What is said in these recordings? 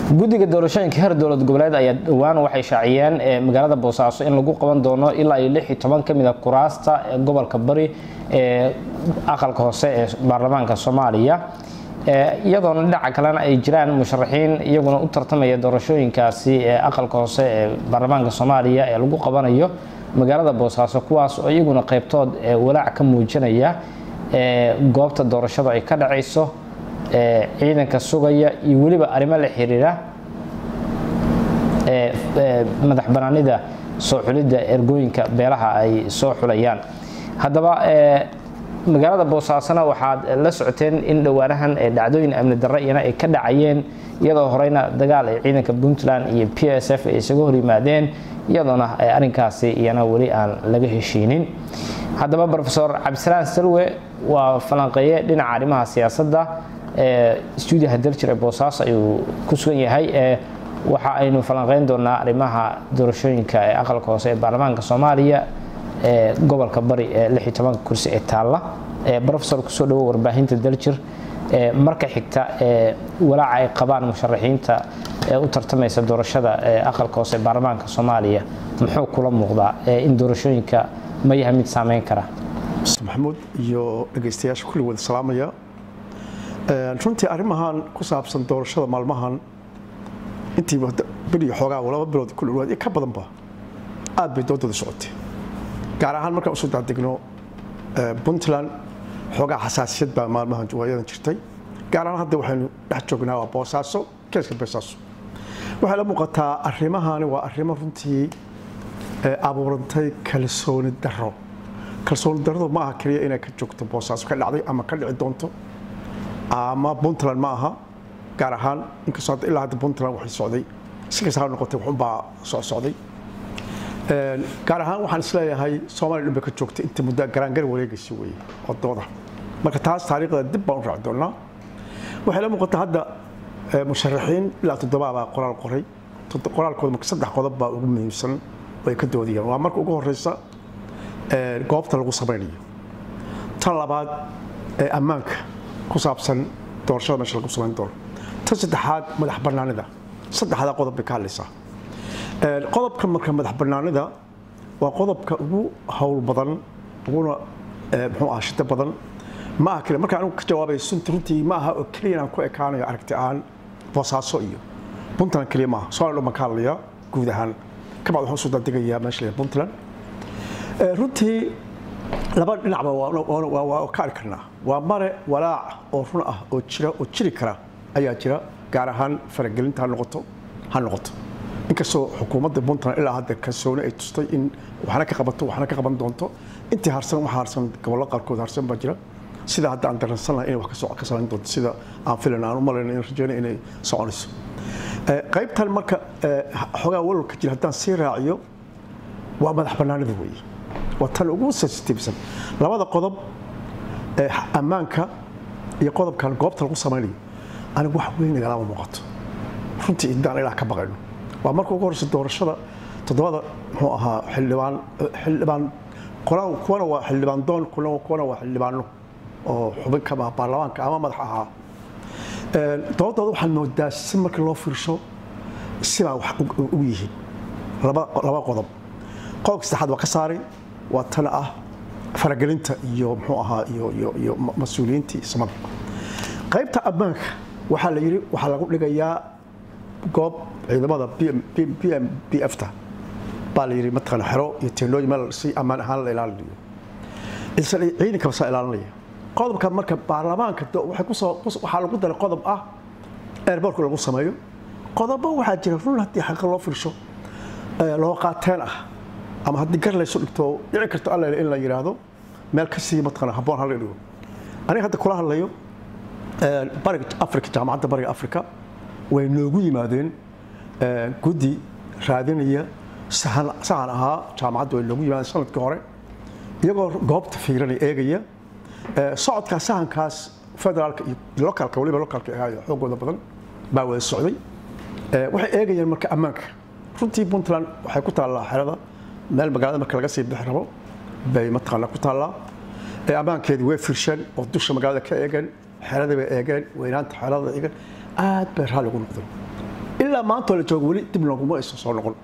guddiga doorashooyinka heer dowlad goboleed ayaa dhowaan waxay shaaciyeen magaalada boosaaso in lagu qaban doono ilaa iyo lix iyo toban ka mid a kuraasta ee gobolka bari ee aqalka hoose ee baarlamaanka soomaaliya iyadoona dhinaca kalena ay jiraan musharaxiin iyaguna u tartamaya doorashooyinkaasi ee aqalka hoose ee baarlamaanka soomaaliya ee lagu qabanayo magaalada boosaaso kuwaas oo iyaguna qaybtood walaac ka muujinaya goobta doorashada ay ka dhacayso ciidanka sugaya iyo weliba arrimo la xiriira madax banaanida soo xulidda ergooyinka beelaha ay soo xulayaan haddaba magaalada boosaasona waxaad la socoteen in dhowaanahan dhacdooyin amni darre iyana ay ka dhacayeen iyadoo horeyna dagaal ay ciidanka puntland iyo p s f ay isaga hor yimaadeen iyadoona arrinkaasi iyana weli aan laga heshiinin haddaba rofesor cabdisalaan salwe waa falanqeeye dhinaca arrimaha siyaasadda stuudiyaha daljir ee boosaaso ayuu ku sugan yahay waxa aynu falanqeyn doonaa arrimaha doorashooyinka ee aqalka hoose ee baarlamaanka soomaaliya ee gobolka bari ee lix iyo tobanka kursi ee taalla rofesor kusoo dhawo warbaahinta daljir marka xigta walaaca ay qabaan musharaxiinta ee u tartamaysa doorashada ee aqalka hoose ee baarlamaanka soomaaliya muxuu kula muuqdaa in doorashooyinka ma yahay mid saameyn kara maxamuud iyo dhegaystayaasha kulli wada salaamaya runtii arrimahan ku saabsan doorashada maalmahan intii beriyo xoogaa laba bilood ku dhawaad ka badanba aad bay doodooda socotay gaar ahaan markaan usoo daadegno puntland xoogaa xasaasiyad baa maalmahan waayadan jirtay gaar ahaan hadda waxaynu dhex joognaa waa boosaaso keeska boosaaso waxay la muuqataa arrimahani waa arrimo runtii abuurantay kalsooni daro kalsooni daradu ma aha keliya inay ka joogto boosaaso ka dhacday ama ka dhici doonto ama puntland ma aha gaar ahaan inkastoo hadda ilaa hadda puntland waxay socday si kasta ha noqotay waxunbaa soo socday gaar ahaan waxaan isleeyahay soomaaliya dhan bay ka joogtay inta muddaa garaangar wareegaysa weeye wadooda marka taas taariikhda dib baan u raaci doonaa waxay la muuqataa hadda musharaxiin ilaa toddobaa baa qoraal qoray qoraalkooda marka saddex qodob baa ugu muhiimsan oo ay ka doodayaan waa marka ugu horeysa goobta lagu samaynayo tan labaad ee ammaanka ku saabsan doorashada meesha lagu samayn doono tan saddexaad madax bannaanida saddexdaa qodob bay ka hadlaysaa qodobka marka madax bannaanida waa qodobka ugu howl badan uguna muxuu ah shida badan ma aha keliya marka anigu ka jawaabay sunta runtii ma aha oo keliya inaan ku ekaanayo aragti ahaan boosaaso iyo puntland keliya maaha soomaaliya dhan baan ka hadlayaa guud ahaan kabacd waxaan usoo dadegayaa meesha la puntland runtii laba dhinacba waa ka arki karnaa waa mare walaac oo run ah oo jira oo jiri kara ayaa jira gaar ahaan faragelinta ha noqoto ha noqoto inkastoo xukuumadda puntland ilaa hadda kalsooni ay tustay in waxna ka qabato waxna ka qaban doonto intii harsan waxa harsan gobollo qaarkood harsan baa jira sida hadda aan dareensan lahay inay wax ka samayn doonto sida aan filan aan u malayna in rajeyna inay soconayso qaybtan marka xogaa walwalka jira haddaan sii raaciyo waa madax bannaanida weeye waa tan ugu sensitivesan labada qodob ammaanka iyo qodobkan goobta lagu samaynayo anigu wax weyn nagalama muuqato runtii intaan ilaa ka baqayno waa marka ugu horeysa doorashada toddobada muxuu ahaa xildhibaan xildhibaan kuwana waa xildhibaan doon kuwana waa xildhibaano oo xubin ka ah baarlamaanka ama madax ahaa doodooda waxaad moodaa si marka loo fiirsho sibaa wax ugu yihiin laba qodob qodobka saddexaad waa ka saaray waa tan ah faragelinta iyo muxuu ahaa iyo mas-uuliyiintii samada qaybta ammaanka waxaa la yidhi waxaa lagu dhigayaa goob ciidamada b m b f ta baa la yidhi mataqaana xero iyo teendhooyin meel si ammaan ahaan la ilaalinayo ciidanka basaa ilaalinaya qodobka marka baarlamaanka waxay kusoo waxaa lagu daray qodob ah airbortka lagu sameeyo qodobo waxaa jira run haddii xaqa loo fiirsho loo qaateen ah ama haddii gar laysu dhigto dhici karto alla in la yidhaahdo meel ka sii mataqaana habboon hala dhigo aniga hadda kula hadlayo bariga afrika jaamacadda bariga afrika way noogu yimaadeen guddi raadinaya sahan ahaa jaamacadda way noogu yimaadeen sanadkii hore iyagoo goobta fiiranaya eegaya socodkaa sahankaas federaalka iyo localka waliba localka ahaayo xoogooda badan baa wada socday waxay eegayeen marka ammaanka runtii puntland waxay ku taallaa xerada meel magaalada marka laga sii bixi rabo bay mataqaana ku taallaa ammaankeedii way firsheen oo dusha magaalada ka eegeen xeradii bay eegeen weynaanta xerada eegeen aad bay raalli ugu noqdeen ilaa maanta la joogo weli dib looguma aysan soo noqon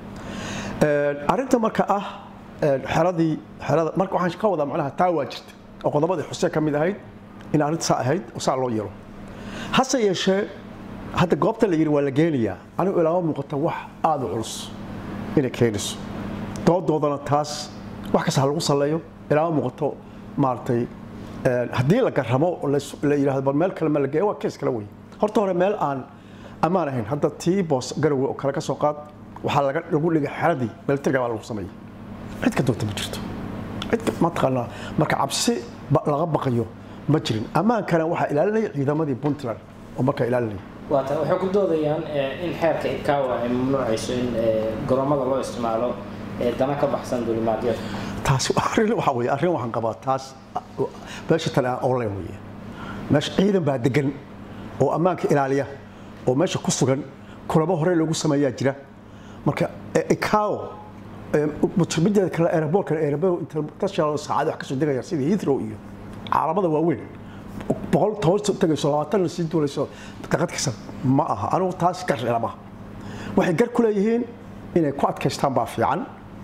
arrinta marka ah xeradii xerada marka waxaan ka wadaa macnaha taa waa jirta oo qodobadii xuseen ka mid ahayd in arrinta saa ahayd oo saa loo yeelo hase yeeshee hadda goobta la yidhi waa la geenayaa anigu ilaama muuqata wax aada u culus inay keenayso doodoodana taas wax kasta ha lagu salleeyo ilaama muuqato maaragtay haddii la garamo la yidhahdo bal meel kale ma la geeyo waa kees kale wey horta hore meel aan ammaan ahayn hadda tii boos garowe oo kale ka soo qaad waxaa laga lagu dhigay xeradii militariga baa lagu sameeyey cid ka doonta ma jirto cid mataqaanaa marka cabsi laga baqayo ma jirin ammaankana waxaa ilaalinaya ciidamadii puntland oo markaa ilaalinaya waata waxay ku doodayaan in xeerka ikawa ay mamnuucayso in garoomada loo isticmaalo dana ka baxsan duulimaadyada taasi arrin waxa weeye arrin waxaan qabaa taas meesha tale aan online weeye meesha ciidan baa degan oo ammaanka ilaaliya oo meesha ku sugan kulamo hore loogu sameeyaa jira marka ikawo mideeda kale aeroboortka aeroboor international saacad wax kasoo degaya sida heathrow iyo caalamada waaweyn boqol toban tagayso labaatan sii duulayso daqad kasta ma aha anigu taas gar lama waxay gar ku leeyihiin inay ku adkaystaan baa fiican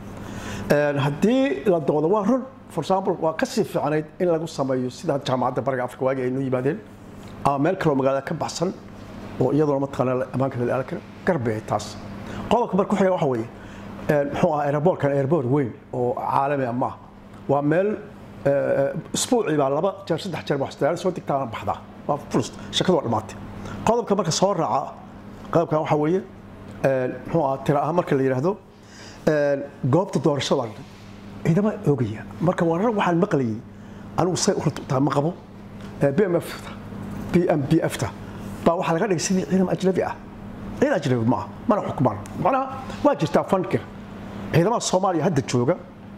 haddii la doodo waa run for example waa kasii fiicnayd in lagu sameeyo sida jaamacadda bariga afrika waagi ay noo yimaadeen ama meel kaloo magaalada ka baxsan oo iyaduna mataqaana ammaanka la kara garbe taas qodobka marka ku xiga waxa weeye muxuu ahaa aeroboortkan aeroboor weyn oo caalami ah ma ah waa meel isbuucii baa laba jeer saddex jeer waxsdayaal soo digtaana baxdaa waa fulus shakadu waa dhammaatay qodobka marka soo raaca qodobkan waxa weeye muxuu ahaa tira ahaan marka la yidhaahdo goobta doorashada ciidama oogaya marka warar waxaan maqlayay anigu say urtaa ma qabo bmf bmbf-ta baa waxaa laga dhigay sidii ciidam ajnabi ah ciidan ajnabi ma ah mana xukumaan macnaha waa jirtaa fankir ciidamada soomaaliya hadda jooga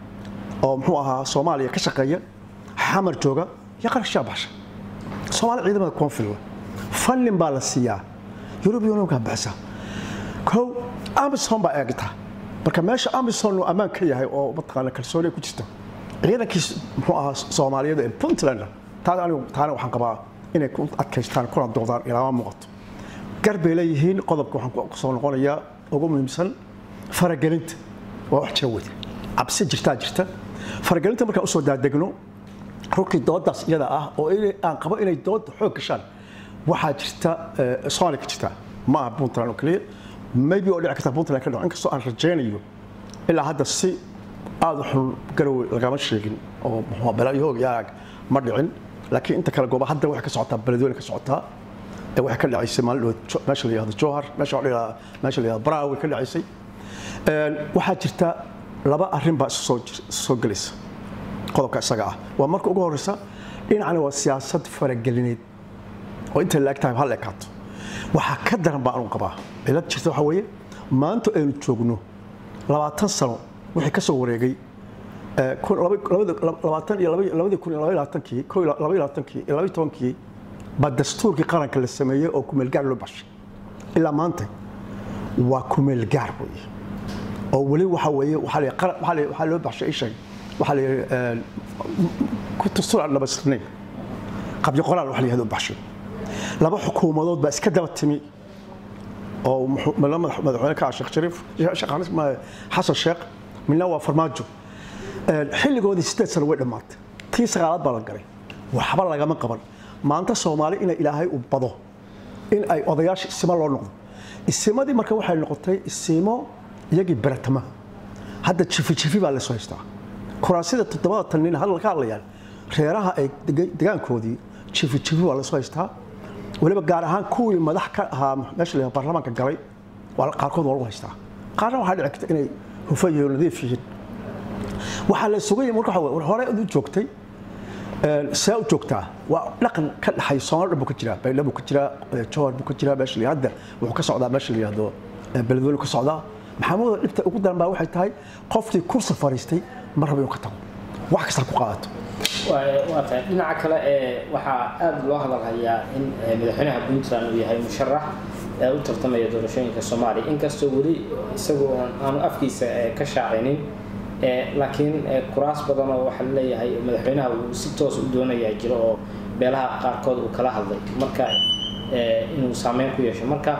oo muxuu ahaa soomaaliya ka shaqeeya xamar jooga iyo qarashaa baxsha soomaaliya ciidamada koonfil fannin baa la siiyaa yurubiya unionka baxsa kow amison baa eegta marka meesha amison uu ammaan ka yahay oo mataqaana kalsooni ku jirta ciidankii muxuu ahaa soomaaliyeed ee puntland taas anigu taana waxaan qabaa inay ku adkaystaan kuna doodaan ilaama muuqato gar bay leeyihiin qodobka waxaan kusoo noqonayaa ugu muhiimsan faragelinta waa wax jira wada cabsi jirtaa jirta faragelinta markaan usoo daadegno rurkii doodaas iyada ah oo aan qabo inay dooda xoog gashaan waxaa jirta soomaaliya ka jirta ma aha puntland oo keliya maybe oo dhici karta puntland ka dhaco inkastoo aan rajaynayo ilaa hadda si aada u xun garowe lagama sheegin oo muxuu balaayohoog iyo arag ma dhicin laakiin inta kale gooba hadda waxay ka socotaa beledweyne ka socotaa waxay ka dhacaysay maalin meesha la yihahdo jowhar meesha meesha la yihahdo braawi ka dhacaysay waxaa jirta laba arrin baa isu soo gelaysa qodobka isaga ah waa marka ugu horeysa dhinacna waa siyaasad faragelineed oo intay la eg tahay hal ekaato waxaa ka daran baa anu qabaa cilad jirta waxaa weeye maanta aynu joogno labaatan sano wixii ka soo wareegay labaatan iyo labadii kun iyo labaatankii ko labaatankii iyo labaiy tobankii baa dastuurkii qaranka la sameeyey oo kumeelgaar loo baxshay ilaa maanta waa kumeelgaar weeye oo weli waxa weeye waxaa loo baxshay isheeg waxaa la yidhi dastuur aan dhabaystirnayn qabyo qoraal waxa la yihahdo baxshay laba xukuumadood baa iska daba timi oo madaxweyne ka ah sheekh shariif xasan sheekh midna waa farmaajo xilligoodii sideed sano way dhammaatay tii sagaalaad baa la galay waxba lagama qaban maanta soomaali ina ilaahay u bado in ay odayaasha isimo loo noqdo isimadii marka waxay noqotay isimo iyagii beratama hadda jifi jifi baa lasoo haystaa kuraasida toddobada tan nin hadal ka hadlayaan reeraha ay degaankoodii jifi jifi baa lasoo haystaa weliba gaar ahaan kuwii madax ka ahaa meesha la baarlamaanka galay qaarkood waa lagu haystaa qaarna waxaa dhici karta inay hufan yihiin nadiif yihiin waxaa la sugayay marka hore u joogtay see u joogtaa waa dhaqan ka dhaxay soomaali dhan buu ka jiraa baydhab buu ka jiraa jowhar buu ka jiraa meesha la hadda wuxuu ka socdaa meesha la yihahdo beledweyne ka socdaa maxamuud dhibta ugu daran baa waxay tahay qoftii kursi fariistay ma rabo inuu ka tago wax kasta ku qaadato waa tahay dhinaca kale ee waxaa aada loo hadalhayaa in madaxweynaha puntland uu yahay musharax ee u tartamaya doorashooyinka soomaaliya inkastoo weli isagu aanu afkiisa ka shaacinin laakiin kuraas badan oo waxaa laleeyahay madaxweynaha uu si toos u doonayaa jiro oo beelaha qaarkood uu kala hadlay marka inuu saameyn ku yeesho marka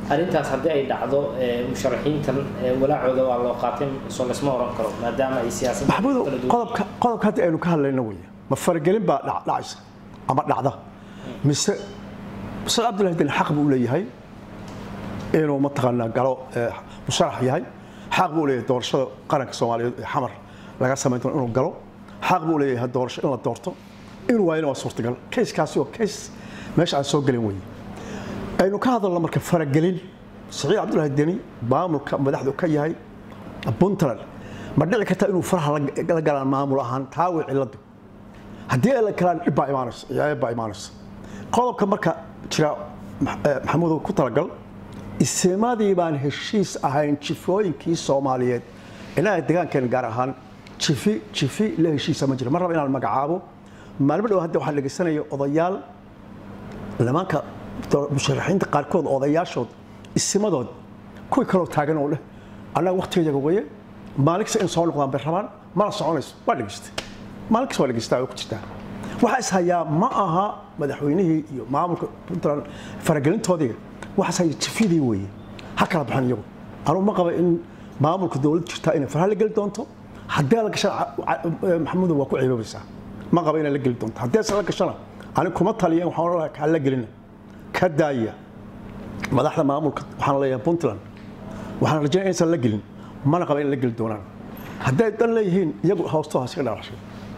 arrintaas haddii ay dhacdo musharaxiintan walaacooda waa loo qaatay soo laysma oran karo maadaama ay siyaasadda maxamuudow qodobka qodobka hadda aynu ka hadlayno weeye ma faragelin baa dhac- dhacaysa ama dhacda mise ustaad cabdullahi den xaq buu leeyahay inuu mataqaanaa galo ee, musharax yahay xaq buu leeyahay doorashada qaranka soomaaliyeed ee xamar laga samayn doono inuu galo xaq buu leeyahay doorasho in la doorto inuu waayana waa suurtagal kayskaasi waa kays meesha aan soo gelin weeye aynu ka hadalno marka faragelin saciid cabdullaahi deni maamulka madaxdu ka yahay puntland ma dhici karta inuu faraha la- la galaan maamul ahaan taa way ciladu haddii ay la galaan dhib baa imaanaysa ciyaayad baa imaanaysa qodobka marka jira Ma- eh, maxamuudow ku talagal isimadii baan heshiis ahayn jifooyinkii soomaaliyeed inaga degaankeena gaar ahaan jifi jifi la heshiisa ma jira mar raba inaan magacaabo maalmo dhow hadda waxaan dhegaysanaya odayaal nimanka do- musharaxiinta qaarkood odayaashood isimadood kuwii kaloo taagan oo leh annaga waqtigayaga weye maalinkasta in soo noqdaan bay rabaan mana soconayso waa dhegaystay maalinkasta waa dhegaystaa oo ku jirtaa waxaa is hayaa ma aha madaxweynihii iyo maamulka puntland faragelintoodii waxaa is haya jifidii weeye ha kala baxan iyagu anugu ma qaba in maamulka dowladda jirtaa inay faraha la geli doonto haddii la gashana maxamuudow waa ku ceeboobaysaa ma qaba inay la geli doonto haddii aysan la gashana ani kuma taliya waxaan odhan lahaa kaa la gelina ka daaya madaxda maamulka waxaan leeyahay puntland waxaan rajaynaya inaysan la gelin mana qaba inay la geli doonaan hadday dan leeyihiin iyagu hoostooda iska dhalashay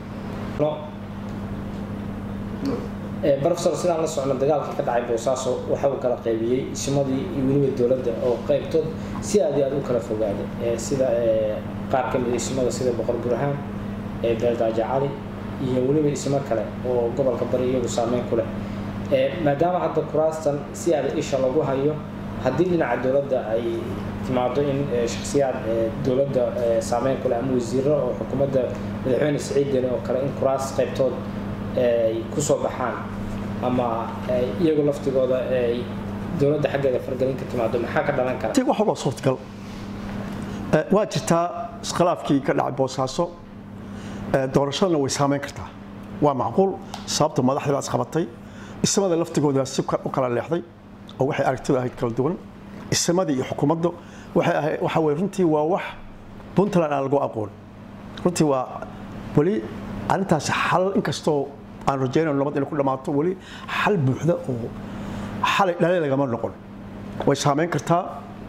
professor sidaan la socno dagaalkii ka dhacay boosaaso waxa uu kala qaybiyey ismadii iyo weliba dowladda oo qaybtood si aad iyo aad u kala fogaaday ee sida ee, qaar ka mid a ismada sida boqor burhaan ee beeldaaja cali iyo weliba ismo kale oo gobolka bari iyagu saameyn ku leh Ee, maadaama hadda kuraastan si aad isha lagu hayo haddii dhinaca dowladda ay timaado in ee, shakhsiyaad ee, dowladda ee, saameyn ku leh ama wasiiro oo xukuumadda madaxweyne siciid deni oo kale in kuraas qaybtood ay ku soo baxaan ama ay iyagu laftigooda ay dowladda xaggeeda fargelin ka timaado maxaa ka dhalan kara ti wax walba suurtagal Eh, waa jirtaa iskhilaafkii ka dhacay boosaaso Eh, doorashadana way saameyn kartaa waa macquul sababta madaxdii baa isqabatay ismada laftigooda si ka- u kala leexday oo waxay aragtida ahayd kala duwan ismadii iyo xukuumaddu waxay ahayd waxa weye runtii waa wax puntland aan lagu aqoon runtii waa weli arrintaasi xal inkastoo aan rajaynayno nabad inay ku dhammaato weli xal buuxda oo xalay dhalay lagama noqon way saameyn kartaa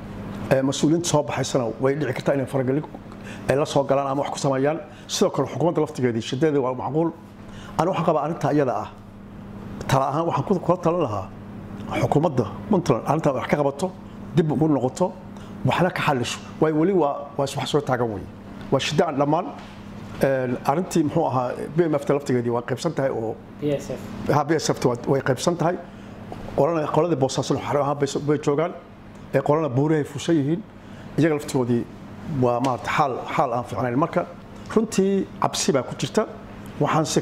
ee mas-uuliyiinta soo baxaysana way dhici kartaa inay faragelin ay la soo galaan ama wax ku sameeyaan sidoo kale xukuumadda laftigeedii shidadeeda waa macquul ani waxaan qabaa arrinta iyada ah tala ahaan waxaan ku- kula talan lahaa xukuumadda puntland arrintaa wax ka qabato dib ugu noqoto waxna ka xalisho waayo weli waa waa wax soo taagan weye waa shida aan dhammaan Een, arrintii muxuu ahaa bmft laftigeedii waa qaybsan tahay oo p s f HBSFT waa- way qaybsan tahay qolana qoladii boosaasan xaro ahaan bay bay joogaan ee qolana buurahay fushan yihiin iyaga laftigoodii waa maarata xaal xaal aan fiicnayn marka runtii cabsi baa ku jirta waxaanse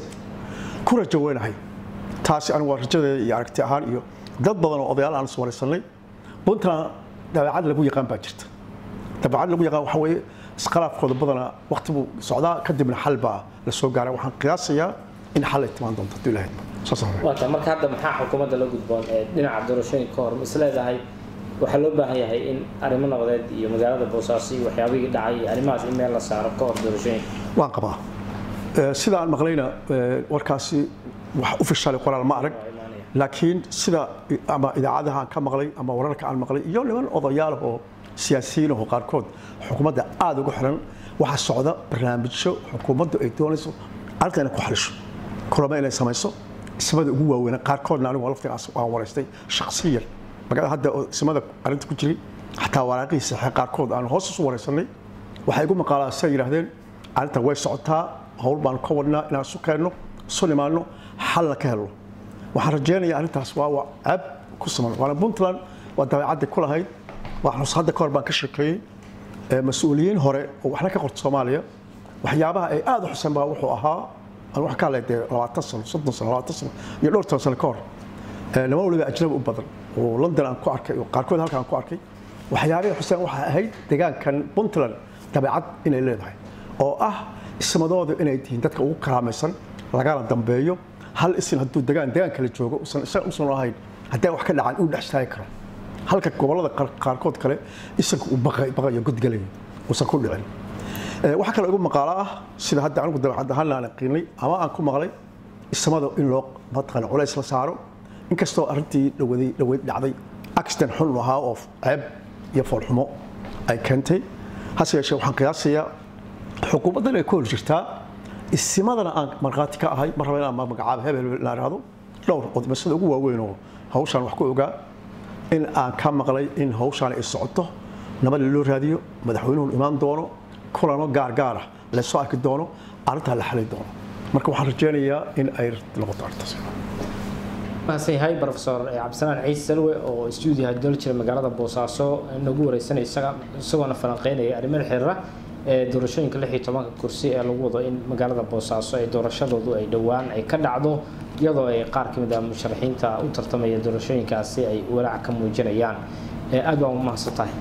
ku rajo weynahay taasi anigu waa rajadeeda iyo aragti ahaan iyo dad badan oo odayaal aan iswaraysanay puntland dabeecad lagu yaqaan baa jirta dabeecad lagu yaqaan waxa weeye iskhilaafkooda badana waqti buu socdaa kadibna xal baa la soo gaaray waxaan qiyaasayaa in xal ay timaan doonto hadduu ilaahay saas hore waa tahay marka hadda maxaa xukuumadda la gudboon ee dhinaca doorashooyinka ka hor ma isleedahay waxaa loo baahan yahay in arrimo nabadeed iyo magaalada boosaaso iyo waxyaabihii dhacay iyo arrimahaas in meel la saaro ka hor doorashooyinka waan qabaa Eh, sida aan maqlayna eh, warkaasi wax u fishalay qoraal ma arag waa imaanaya laakiin sida ama idaacadaha aan ka maqlay ama wararka aan maqlay iyo niman odayaal oo siyaasiyiin oo qaarkood xukuumadda aada ugu xiran waxaa socda barnaamijyo xukuumaddu ay doonayso arrinta inay ku xalisho kulamo inay samayso ismada ugu waaweyn qaarkoodna anigu laftigaas waan waraystay shakhsiyan magaalada hadda oo ismada arrinta ku jiray xataa waraaqihii saxee qaarkood aan hoos isu waraysanay waxay igu maqaalaa say yidhaahdeen arrinta way socotaa howl baanu ka wadnaa inaan isu keenno isu nimaanno xalna ka helno waxaan rajaynayaa arrintaas waa waa ceeb ku siman waana puntland waa dabeecadda ku lahayd waa xus hadda ka hor baan ka sheekeeyey ee mas-uuliyiin hore oo waxna ka qorta soomaaliya waxyaabaha ay aada u xuseen baa wuxuu ahaa aan wax ka hadlay dee labaatan sano soddon sano labaatan sano iyo dhowr toban sano ka hor ee niman waliba ajnabi u badan oo london aan ku arkay oo qaarkood halka aan ku arkay waxyaabihii xuseen waxaa ahayd deegaankan puntland dabeecad inay leedahay oo ah ismadoodu inay tihiin dadka ugu karaamaysan lagana dambeeyo hal isin hadduu degaan degaan kale joogo usan isaga usan ahayn haddii wax ka dhacaan uu dhex istaagi karo halka gobollada qaarkood kale isanka uu baqayo godgalaya uusan ku dhicin waxaa kaloo igu maqaalo ah sida hadda anigu dabacad ahaan aan qiinay ama aan ku maqlay ismada in loo mataqaana culays la saaro inkastoo arrintii dhawaday dhaweyd dhacday accident xun ahaa oo ceeb iyo foolxumo ay keentay hase yeeshee waxaan qiyaasayaa xukuumaddan ay ku hor jirtaa isimadana aan markhaati ka ahay mar raba inaan magacaabo hebel hebel inaan ihahdo dhowr odmasada ugu waaweyn oo hawshaan wax ku ogaa in aan ka maqlay in hawshaan ay socoto nabad loo raadiyo madaxweynuhu imaan doono kulano gaar gaar ah lasoo arki doono arrintaa la xalin doono marka waxaan rajaynayaa in ay noqoto arrintaas mahadsan yahay profesor cabdisalaan ciise salwe oo stuudiyaha dol jira magaalada boosaaso nagu wareysanaya isaga isagoona falanqeynaya arrimaha xiriira ee doorashooyinka lix iyo tobanka kursi ee lagu wado in magaalada boosaaso ee doorashadoodu ay dhowaan ay ka dhacdo iyadoo ay qaar ka mid ah musharaxiinta u tartamaya doorashooyinkaasi ay walaac ka muujinayaan aad baan u mahadsan tahay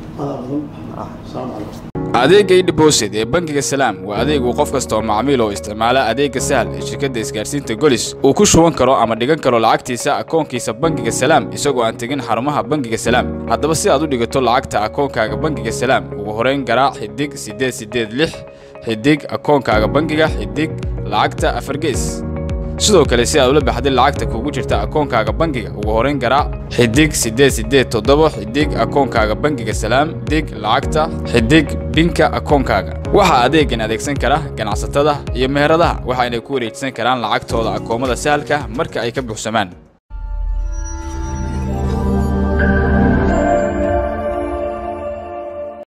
adeegga idhibosid ee bangiga salaam waa adeeg uu qof kasta oo macmiil oo isticmaala adeegga sahal ee shirkadda isgaarsiinta golis uu ku shuban karo ama dhigan karo lacagtiisa akoonkiisa bangiga salaam isagoo aan tegin xarumaha bangiga salaam haddaba si aad u dhigato lacagta akoonkaaga bangiga salaam ugu horeyn garaac xidig siddeed siddeed lix xidig akoonkaaga bangiga xidig lacagta afargees sidoo kale si aad ula baxday lacagta kugu jirta akoonkaaga bangiga ugu horeyn garaac xidig siddeed siddeed toddoba xidig akoonkaaga bangiga salaam dig lacagta xidig binka akoonkaaga waxaa adeegan adeegsan kara ganacsatada iyo meheradaha waxayna ku wareejisan karaan lacagtooda akoomada sahalka marka ay ka buuxsamaan